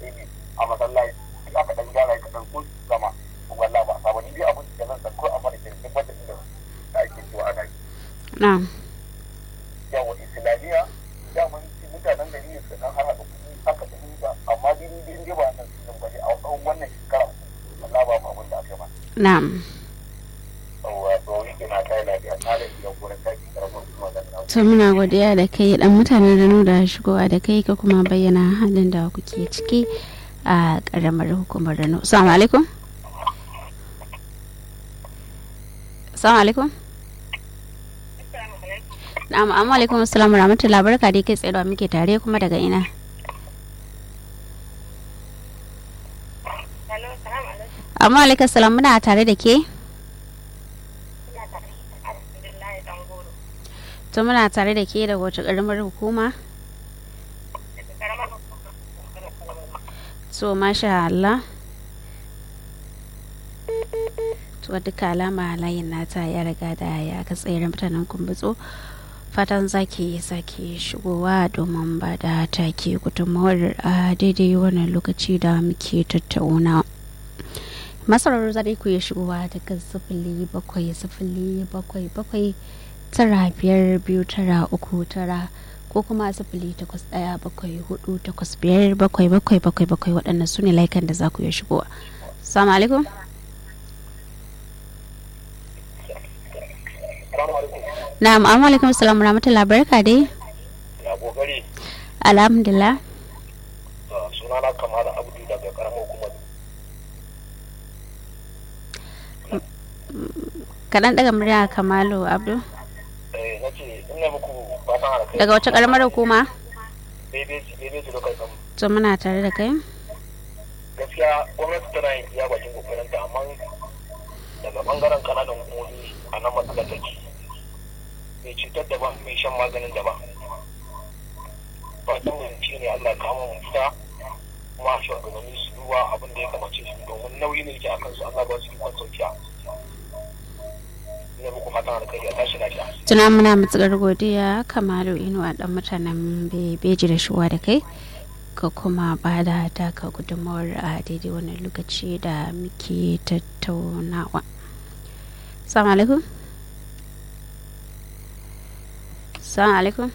ne a masallaci aka dan gyara ka dan ko sama wallahi ba sabon ni abun da zan sako a mana kirkin wanda inda da ake cewa ana yi na'am yawa islamiyya da mun ci mutanen gari ne su dan har haɗa kuɗi aka tafi da amma dai ni dai ba nan sun bane a tsawon wannan shekara wallahi ba mu abin da aka yi ba na'am yawa to yake na kai lafiya ta da gidan gurin taki karamar kuma da na to muna godiya da kai dan mutanen da nuna shigowa da kai ka kuma bayyana halin da kuke ciki a karamar hukumar Rano assalamu alaikum assalamu alaikum na'am amma alaikum assalamu rahmatullahi barka dai kai tsaye da muke tare kuma daga ina amma alaikum salam muna tare da ke to muna tare da ke da wace karamar hukuma so masha Allah to duka alama layin nata ya riga da ya katsayar mutanen kumbutso fatan zaki sake shigowa domin ba da take gudunmawar a daidai wannan lokaci da muke tattauna masarar zai ku ya shigowa daga sifili bakwai sifili bakwai bakwai tara biyar biyu tara uku tara ko kuma sifili takwas ɗaya bakwai hudu takwas biyar bakwai bakwai bakwai bakwai waɗannan su ne laikan da za ku iya shigowa salamu alaikum na'am amma alaikum salamu rahmatullah barka dai ya kokari alhamdulillah sunana kamar abdu daga karamar hukumar kaɗan daga murya kamalu abdu eh nace ina muku fatan alkai daga wace ƙaramar hukuma daidai daidai su lokacin kan to muna tare da kai gaskiya gwamnati tana yin iya bakin kokarinta amma daga bangaren kananan hukumomi a nan matsalar take mai cutar da ba mai shan maganin da ba fatan mu shi ne Allah kama mu fita kuma shugabanni su duba abin da ya kamace su domin nauyi ne yake akan su Allah ba su ikon saukiya ina muku fatan alkhairi a tashi lafiya tuna muna matsakar godiya kamalu inuwa dan mutanen bebeji da shuwa da kai ka kuma ba da taka gudunmawar a daidai wannan lokaci da muke tattaunawa salamu alaikum salamu alaikum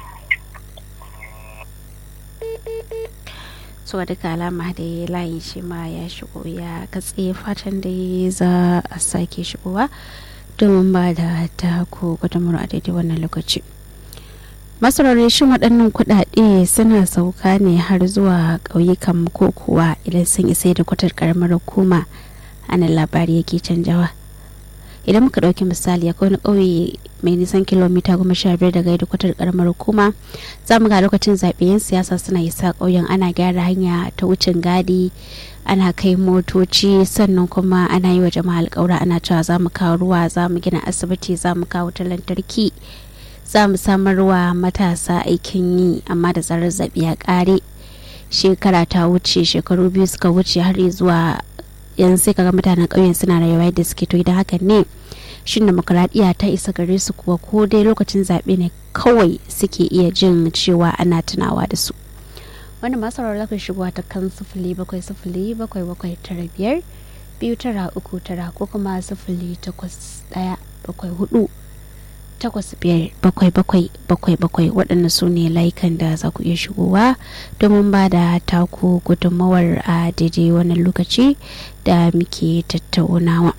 so duka alama da ya layin shi ma ya shigo ya katse fatan da za a sake shigowa domin ba da ta ko gudunmawar a daidai wannan lokaci masarautar shin waɗannan kuɗaɗe suna sauka ne har zuwa ƙauyukan ko kuwa idan sun isa da kwatar ƙaramar hukuma ana labari yake canjawa idan muka ɗauki misali akwai wani ƙauye mai nisan kilomita goma sha biyar daga yadda kwatar ƙaramar hukuma za mu ga lokacin zaɓe yan siyasa suna isa ƙauyen ana gyara hanya ta wucin gadi ana kai motoci sannan kuma ana yi wa jama'a alƙawura ana cewa za mu kawo ruwa za mu gina asibiti za mu kawo wutar lantarki za mu samarwa matasa aikin yi amma da zarar zaɓe ya ƙare shekara ta wuce shekaru biyu suka wuce har zuwa yanzu sai kaga mutanen ƙauyen suna rayuwa yadda suke to idan hakan ne shin demokuraɗiyya ta isa gare su kuwa ko dai lokacin zaɓe ne kawai suke iya jin cewa ana tunawa da su wanda masu za ku shigowa ta kan sufuli bakwai sufuli bakwai bakwai tara biyar biyu tara uku tara ko kuma sufuli takwas ɗaya bakwai hudu takwas biyar bakwai bakwai bakwai bakwai waɗanda su ne layukan da za ku iya shigowa domin ba da taku gudunmawar a daidai wannan lokaci da muke tattaunawa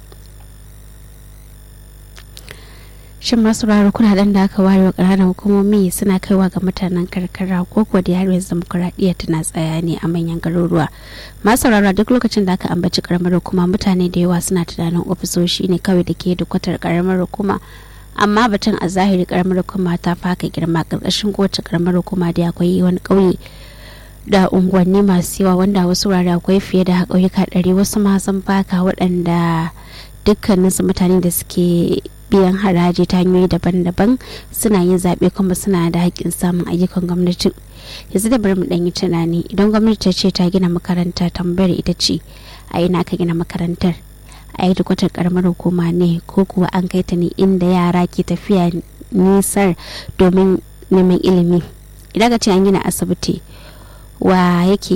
shin masu raro kudaden da aka ware wa ƙananan hukumomi suna kaiwa ga mutanen karkara ko kuwa da yaro yanzu demokuraɗiyya tana tsaya ne a manyan garuruwa masu raro duk lokacin da aka ambaci karamar hukuma mutane da yawa suna tunanin ofisoshi ne kawai da ke da kwatar karamar hukuma amma batun a zahiri karamar hukuma ta faka girma karkashin kowace karamar hukuma da akwai wani ƙauye da unguwanni masu yawa wanda wasu wurare akwai fiye da ƙauyuka ɗari wasu ma sun faka waɗanda dukkaninsu mutane da suke biyan haraji ta hanyoyi daban-daban suna yin zaɓe kuma suna da haƙƙin samun ayyukan gwamnati yanzu da bari mu ɗan yi tunani idan gwamnati ta ce ta gina makaranta tambayar ita ce a ina ka gina makarantar a yi kwatar karamar hukuma ne ko kuwa an kai ta ne inda yara ke tafiya nisar domin neman ilimi idan ka ce an gina asibiti wa yake